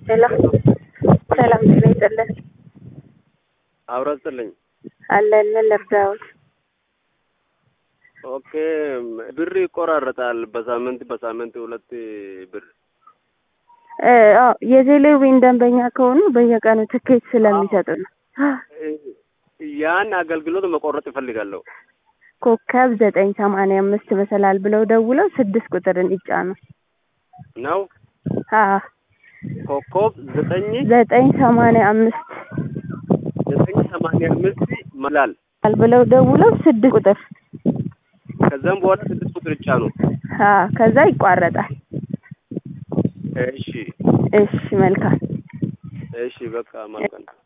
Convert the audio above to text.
ሄሎ ሰላም ጤና ይስጥልን። አብሮ ስጥልኝ። አለን ምን ልርዳዎት? ኦኬ ብር ይቆራረጣል። በሳምንት በሳምንት ሁለት ብር እ አዎ የቴሌቪዥን ደንበኛ ከሆኑ በየቀኑ ትኬት ስለሚሰጡ ነው። ያን አገልግሎት መቆረጥ ይፈልጋለሁ። ኮከብ ዘጠኝ ሰማንያ አምስት መሰላል ብለው ደውለው ስድስት ቁጥርን ይጫኑ። ነው አዎ ኮከብ ዘጠኝ ዘጠኝ ሰማንያ አምስት ዘጠኝ ሰማንያ አምስት መላል ብለው ደውለው ስድስት ቁጥር ከዛም በኋላ ስድስት ቁጥር ይጫኑ። አዎ ከዛ ይቋረጣል። እሺ እሺ መልካም እሺ በቃ መልካም